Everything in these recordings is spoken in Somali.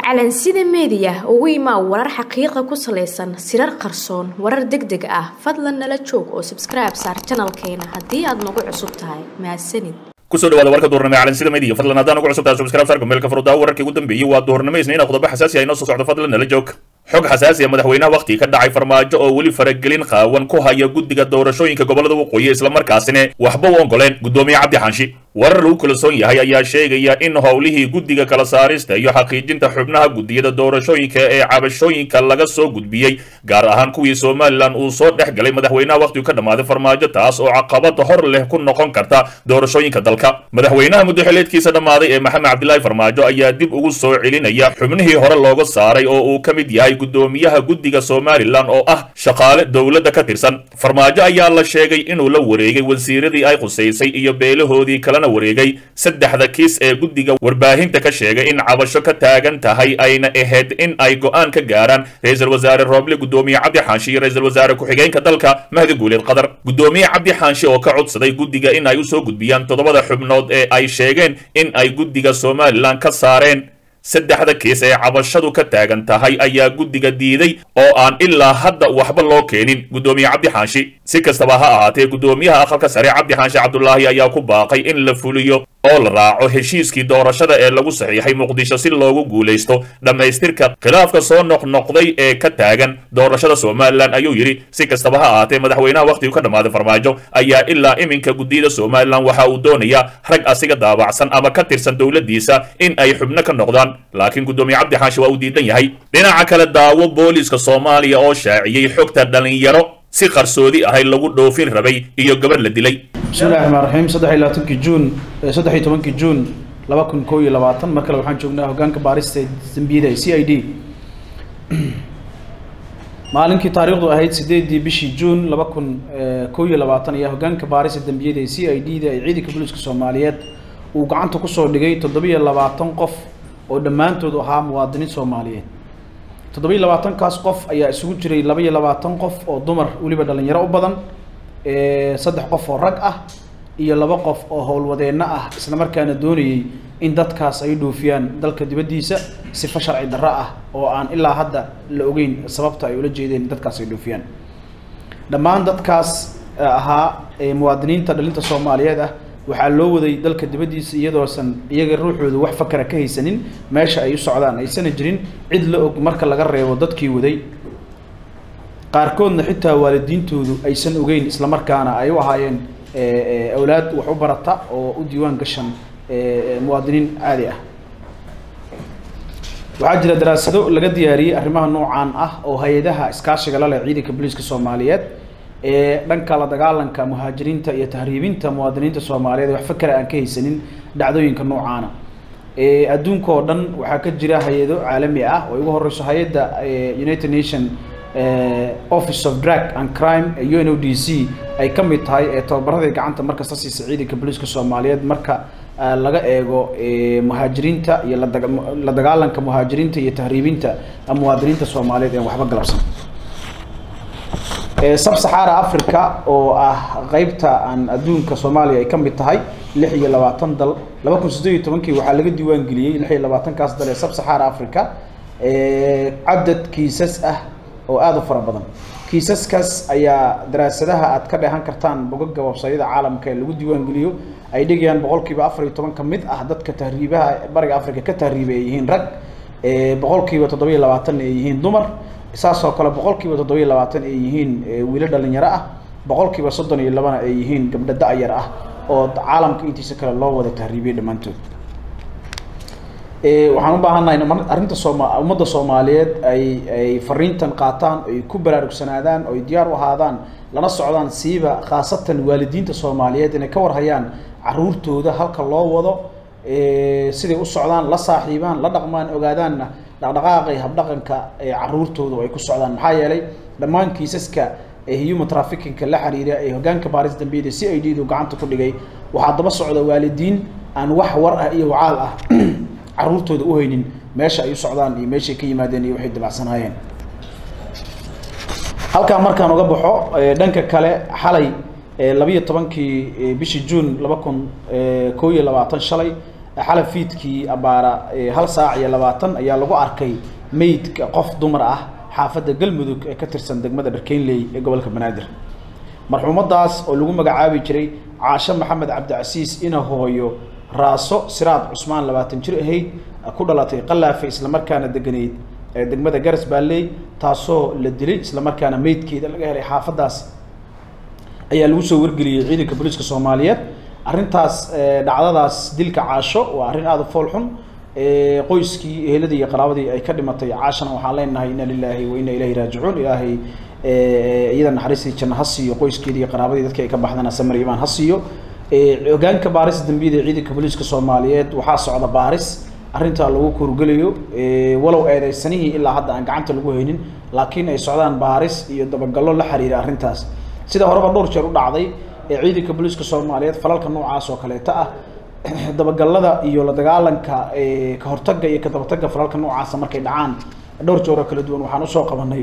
calansida meediya ugu imaa warar xaqiiqa ku salaysan sirar qarsoon warar deg deg ah fadlan nala joog oo sabskribe saar janalkeena haddii aad nagu cusub tahay mahadsanid kusoo dhawaada warka duhurnimo ee calansida media fadlan haddaan ugu cusubtahay subscribe saar gmailka furdaa wararkii ugu dambeeyey waa duhurnimo isniina qodobo xasaasi ah inoo soo socdo fadlan nala joog xog xasaasi ah madaxweynaha wakhti ka dhacay farmaajo oo weli faragelin qaawan ku haya guddiga doorashooyinka gobolada waqooyi islamarkaasina waxba u ongoleen guddoomiye cabdi xanshi warar lagu kalsoon yahay ayaa sheegaya in howlihii guddiga kala saarista iyo xaqiijinta xubnaha guddiyada doorashooyinka ee cabashooyinka laga soo gudbiyey gaar ahaan kuwii somalilan uu soo dhex galay madaxweynaha wakhtigu ka dhammaaday farmaajo taas oo caqabad hor leh ku noqon karta doorashooyinka dalka madaxweynaha muddoxileedkiisa dhammaaday ee maxamed cabdilaahi farmaajo ayaa dib ugu soo celinaya xubnihii hore looga saaray oo uu ka mid yahay guddoomiyaha guddiga somalilan oo ah shaqaale dowladda ka tirsan farmaajo ayaa la sheegay inuu la wareegay wasiiradii ay khusaysay iyo beelahoodii kalena wareegay saddexda kiis ee guddiga warbaahinta ka sheegay in cabasho ka taagan tahay ayna ahayd in ay go'aan ka gaaraan ra-iisul wasaare rooble guddoomiye cabdi xaanshi iyo ra-iisul wasaare ku-xigeenka dalka mahdi guuleed qadar guddoomiye cabdi xaanshi oo ka codsaday guddiga in ay usoo gudbiyaan toddobada xubnood ee ay sheegeen in ay guddiga somalilan ka saareen saddexda kiis ee cabashadu ka taagan tahay ayaa guddiga diiday oo aan ilaa hadda waxba loo keenin guddoomiye cabdi xaanshi si kastaba ha ahaatee guddoomiyaha aqalka sare cabdi xaanshi cabdulaahi ayaa ku baaqay in la fuliyo oo la raaco heshiiskii doorashada ee lagu saxiixay muqdisho si loogu guulaysto dhammaystirka khilaafka soo noqnoqday ee ka taagan doorashada somalilan ayuu yidhi si kastaba ha ahaatee madaxweynaha wakhtigu ka dhammaaday farmaajo ayaa ilaa iminka guddiyada somalilan waxa uu doonayaa rag asiga daabacsan ama ka tirsan dowladdiisa in ay xubno ka noqdaan laakiin guddoomiye cabdi xaashi waa uu diidan yahay dhinaca kale daawo booliiska soomaaliya oo shaaciyey xogta dhalinyaro si qarsoodi ahay lagu dhoofin rabay iyo gabarh la dilay bismillahi raxmaan raxiim saddex iyo labaatankii juun saddex iyo tobankii juun laba kun koo iyo labaatan mar kale waxaan joognaa hoggaanka baarista dembiyada ee c i d maalinkii taariikhdu ahayd sideedii bishii juun laba kun koo iyo labaatan ayaa hoggaanka baarista dembiyada ee c i d da ee ciidanka booliiska soomaaliyeed uu gacanta kusoo dhigay toddobiyo labaatan qof oo dhammaantood ahaa muwaadiniin soomaaliyeed toddobiyo labaatankaas qof ayaa isugu jiray laba iyo labaatan qof oo dumar weliba dhalinyaro u badan saddex qof oo rag ah iyo laba qof oo howlwadeenno ah isla markaana doonayay in dadkaas ay dhoofiyaan dalka dibaddiisa sifa sharci darro ah oo aan ilaa hadda la ogeyn sababta ay ula jeedeen dadkaas ay dhoofiyaan dhammaan dadkaas ahaa muwaadiniinta dhalinta soomaaliyeed ah waxaa loo waday dalka dibaddiisa iyadoosan iyaga ruuxooda wax fakara ka haysanin meesha ay u socdaan aysana jirin cid la og marka laga reebo dadkii waday qaarkoodna xitaa waalidiintoodu aysan ogeyn islamarkaana ay u ahaayeen awlaad wax u barata oo u diiwaan gashan muwaadiniin caadi ah waxaa jira daraasado laga diyaariyey arrimaha noocaan ah oo hay-adaha iskaashiga la leh ciidanka booliiska soomaaliyeed ee dhanka la dagaalanka muhaajiriinta iyo tahriibinta muwaadiniinta soomaaliyeed wax fakera aan ka haysanin dhacdooyinka noocaana adduunka oo dhan waxaa ka jira hay-ado caalami ah oo ugu horeyso hay-adda united nation office of drug and crime ee u n o d c ay ka mid tahay ee tababaradii gacanta markasta siisa ciidanka booliiska soomaaliyeed marka laga eego muhaajiriinta iyo la dagaalanka muhaajiriinta iyo tahriibinta muwaadiniinta soomaaliyeed ee waxba galabsan sab saxaara africa oo ah qeybta aan adduunka soomaaliya ay ka mid tahay lix iyo labaatan dal laba kun siddeed iyo tobankii waxaa laga diiwaan geliyey lix iyo labaatankaas dal ee sab saxaara africa cadad kiisas ah oo aada u fara badan kiisaskaas ayaa daraasadaha aad ka dheehan kartaan bogaga websayada caalamka ee lagu diiwaan geliyo ay dhigayaan boqol kiiba afar iyo toban ka mid ah dadka tahriibaha bariga africa ka tahriibay ay yihiin rag boqol kiiba toddoba iyo labaatanna ay yihiin dumar saasoo kale boqol kiiba toddoba iyo labaatan ay yihiin wiilo dhalinyaro ah boqol kiiba soddon iyo labana ay yihiin gabdho da-yar ah oo caalamka intiisa kale loo wada tahriibiyay dhammaantood waxaan u baahannahay arrinta sooma ummadda soomaaliyeed ay ay fariintan qaataan ay ku baraarugsanaadaan oo ay diyaar u ahaadaan lana socdaan siiba khaasatan waalidiinta soomaaliyeed inay ka warhayaan caruurtooda halka loo wado siday u socdaan la saaxiibaan la dhaqmaan ogaadaanna dhaqdhaqaaqay habdhaqanka caruurtooda ay ku socdaan maxaa yeelay dhammaan kiisaska human trafficking-ka la xiriira ee hoggaanka baaris dambiyada c i d du gacanta ku dhigay waxaa daba socda waalidiin aan wax war ah iyo wacaal ah caruurtooda u haynin meesha ay u socdaan iyo meeshay ka yimaadeen iyo waxay dabacsanaayeen halkaa markaan uga baxo dhanka kale xalay labiiyo tobankii bishii juun laba kun koo iyo labaatan shalay xalab fiidkii abaara hal saac iyo labaatan ayaa lagu arkay meydka qof dumar ah xaafadda galmudug ee ka tirsan degmada dharkeynley ee gobolka banaadir marxuumadaas oo lagu magacaabi jiray caasho maxamed cabdicasiis ina hooyo raaso siraad cusmaan labaatan jir ahayd ku dhalatay qalaafe islamarkaana deganeyd ee degmada garas baalley taasoo la dilay islamarkaana meydkeeda laga helay xaafaddaas ayaa lagu soo wargeliyey ciidanka booliiska soomaaliyeed arrintaas dhacdadaas dilka caasho waa arrin aada u fool xun qoyskii eheladii iyo qaraabadii ay ka dhimatay caashana waxaan leenahay ina lilaahi wa ina ilahi raajicuun ilaahay iyada naxariistii janno ha siiyo qoyskeedii iyo qaraabadii dadkii ay ka baxdana samar imaan ha siiyo hogaanka baaris dambiyada ee ciidanka booliiska soomaaliyeed waxaa socda baaris arrintaa lagu kurgelayo walow eedeysanihii ilaa hadda aan gacanta lagu haynin laakiin ay socdaan baaris iyo dabagallo la xiriira arrintaas sida horeba dhowr jeer u dhacday ee ciidanka booliiska soomaaliyeed falalka noocaas oo kaleeta ah dabagalada iyo la dagaalanka ka hortagga iyo ka dabatagga falalka noocaasa markay dhacaan dhowr jeer oo kala duwan waxaan usoo qabanay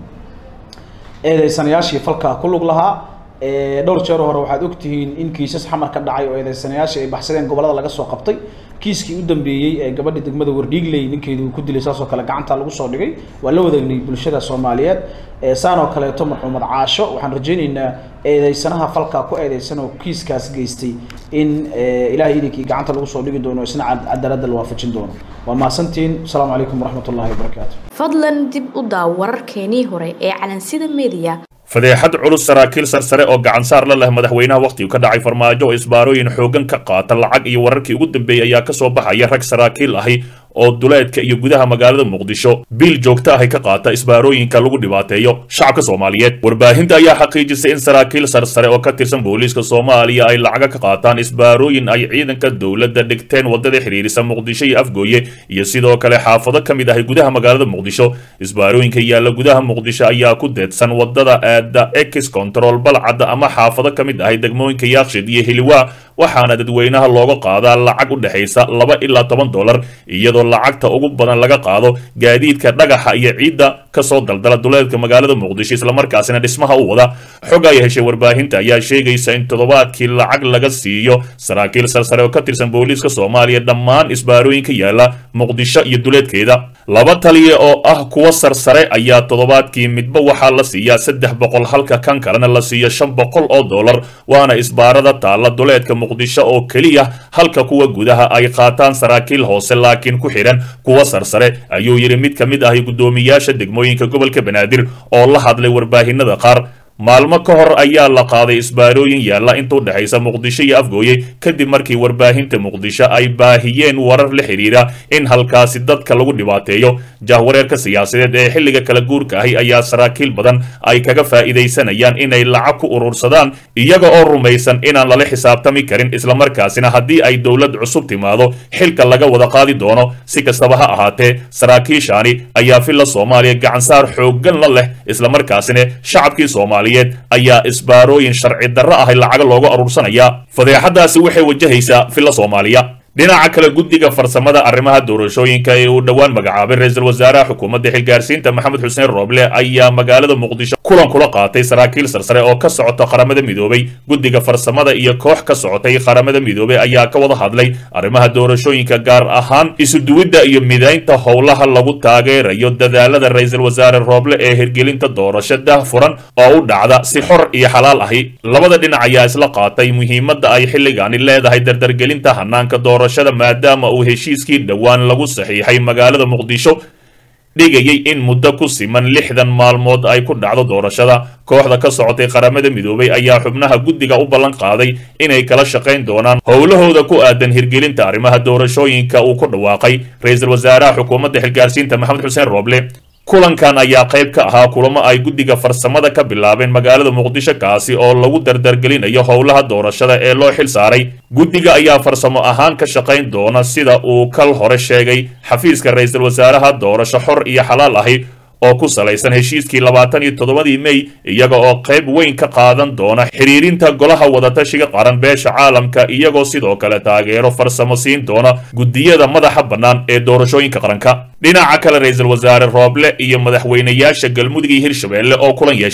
eedeysanayaashii falkaa ku lug lahaa dhowr jeer hore waxaad ogtihiin in kiisas xamar ka dhacay oo eedeysanayaashii ay baxsadeen gobolada laga soo qabtay kiiskii u dambeeyey ee gabadha degmada wardhiigley ninkeedu uu ku dilay saas oo kale gacanta lagu soo dhigay waa la wadaagnay bulshada soomaaliyeed saan oo kaleeto marxuumad caasho waxaan rajaynaynaa eedeysanaha falkaa ku eedeysan oo kiiskaas geystay in ilahay idinkii gacanta lagu soo dhigi doono isna cadaaladda la waafajin doono waa mahadsantiin asalaamu calaykum waraxmat ullahi wabarakaatu fadlan dib u daaw wararkeenii hore ee calansida media fadeexad culus saraakiil sarsare oo gacansaar la leh madaxweynaha wakhtigu ka dhacay farmaajo oo isbaarooyin xooggan ka qaata lacag iyo wararkii ugu dambeeyey ayaa ka soo baxaya rag saraakiil ahi oo duleedka iyo gudaha magaalada muqdisho biil joogto ahi ka qaata isbaarooyinka lagu dhibaateeyo shacabka soomaaliyeed warbaahinta ayaa xaqiijisay in saraakiil sarsare oo ka tirsan booliiska soomaaliya ay lacaga ka qaataan isbaarooyin ay ciidanka dowladda dhigteen waddada xidhiirisa muqdisho iyo afgooye iyo sidoo kale xaafado ka mid ahi gudaha magaalada muqdisho isbaarooyinka yaalla gudaha muqdisho ayaa ku deedsan waddada aada ex control balcadda ama xaafado ka mid ahi degmooyinka yaaqshid iyo hiliwaa waxaana dadweynaha looga qaadaa lacag u dhexaysa laba ilaa toban dollar iyadoo lacagta ugu badan laga qaado gaadiidka dhagaxa iyo ciidda kasoo daldala duleedka magaalada muqdisho islamarkaasina dhismaha u wada xog ay heshay warbaahinta ayaa sheegaysa in toddobaadkii lacag laga siiyo saraakiil sarsare oo ka tirsan booliiska soomaaliya dhammaan isbaarooyinka yaalla muqdisho iyo duleedkeeda laba taliya oo ah kuwa sarsare ayaa toddobaadkii midba waxaa la siiyaa saddex boqol halka kan kalena la siiyo shan boqol oo dollar waana isbaarada taalla duleedka muqdisho oo keliya halka kuwa gudaha ay qaataan saraakiil hoose laakiin ku xidhan kuwa sarsare ayuu yidhi mid ka mid ahi guddoomiyaasha degmooyinka gobolka banaadir oo la hadlay warbaahinada qaar maalmo ka hor ayaa la qaaday isbaarooyin yaalla inta u dhexaysa muqdisho iyo afgooye kadib markii warbaahinta muqdisho ay baahiyeen warar la xidhiira in halkaasi dadka lagu dhibaateeyo jahwareerka siyaasadeed ee xilliga kala guurka ahi ayaa saraakiil badan ay kaga faa'iidaysanayaan inay lacag ku urursadaan iyaga oo rumaysan inaan lala xisaabtami karin islamarkaasina haddii ay dowlad cusub timaado xilka laga wada qaadi doono si kastaba ha ahaatee saraakiishaani ayaa filla soomaaliya gacansaar xooggan la leh islamarkaasina shacabkii soomaaliya ayaa isbaarooyin sharci darro ahay lacaga looga aruursanayaa fadeexadaasi waxay wajahaysaa filla soomaaliya dhinaca kale guddiga farsamada arrimaha doorashooyinka ee uu dhowaan magacaabay ra-iisul wasaaraha xukuumadda xilgaarsiinta maxamed xuseen rooble ayaa magaalada muqdisho kulan kula qaatay saraakiil sarsare oo ka socota qaramada midoobay guddiga farsamada iyo koox ka socotay qaramada midoobay ayaa ka wada hadlay arrimaha doorashooyinka gaar ahaan isuduwidda iyo midaynta howlaha lagu taageerayo dadaalada ra-iisul wasaare rooble ee hirgelinta doorasho dah furan oo u dhacda si xor iyo xalaal ahi labada dhinac ayaa isla qaatay muhiimadda ay xilligaani leedahay dardargelinta hanaanka doorashada maadaama uu heshiiskii dhowaan lagu saxiixay magaalada muqdisho dhigayay in muddo ku siman lixdan maalmood ay ku dhacdo doorashada kooxda ka socotay qaramada midoobay ayaa xubnaha guddiga u ballan qaaday inay kala shaqayn doonaan howlahooda ku aadan hirgelinta arrimaha doorashooyinka uu ku dhawaaqay ra-iisul wasaaraha xukuumadda xilgaarsiinta maxamed xuseen rooble kulankan ayaa qayb ka ahaa kulamo ay guddiga farsamada ka bilaabeen magaalada muqdisho kaasi oo lagu dardargelinayo howlaha doorashada ee loo xil saaray guddiga ayaa farsamo ahaan ka shaqayn doona sida uu kal hore sheegay xafiiska ra-iisul wasaaraha doorasho xor iyo xalaal ahi oo ku salaysan heshiiskii labaatan iyo toddobadii mey iyaga oo qayb weyn ka qaadan doona xidhiirinta golaha wadatashiga qaran beesha caalamka iyagoo sidoo kale taageero farsamo siin doona guddiyada madaxa bannaan ee doorashooyinka qaranka dhinaca kale ra-iisul wasaare rooble iyo madaxweynayaasha galmudug iyo hirshabelle oo kulan yeeshay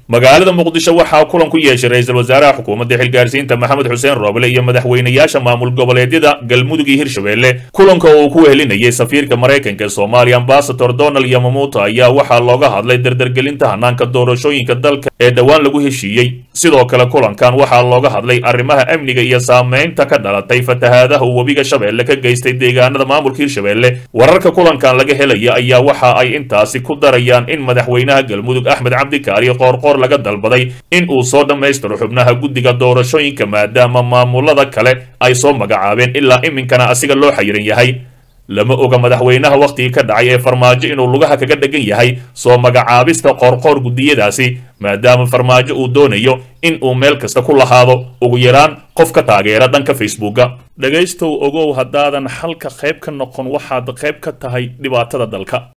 magaalada muqdisho waxaa kulan ku yeeshay ra-iisul wasaaraha xukuumadda xilgaarsiinta maxamed xuseen rooble iyo madaxweynayaasha maamul goboleedyada galmudug iyo hirshabelle kulanka oo uu ku wehelinayay safiirka maraykanka ee soomaaliya ambasador donald yamamuuto ayaa waxaa looga hadlay dardargelinta hanaanka doorashooyinka dalka ee dhowaan lagu heshiiyey sidoo kale kulankan waxaa looga hadlay arrimaha amniga iyo saameynta ka dhalatay fatahaadaha uu webiga shabeelle ka geystay deegaanada maamulka hirshabelle wararka kulankan laga helaya ayaa waxa ay intaasi ku darayaan in madaxweynaha galmudug axmed cabdikaari qoorqoor laga dalbaday in uu soo dhammaystiro xubnaha guddiga doorashooyinka maadaama maamulada kale ay soo magacaabeen ilaa iminkana asiga loo xayiran yahay lama oga madaxweynaha wakhtigii ka dhacay ee farmaajo inuu lugaha kaga dhegan yahay soo magacaabista qoorqoor guddiyadaasi maadaama farmaajo uu doonayo in uu meel kasta ku lahaado ugu yaraan qof ka taageera dhanka facebooka dhegaystow ogow haddaadan xalka qayb ka noqon waxaad qayb ka tahay dhibaatada dalka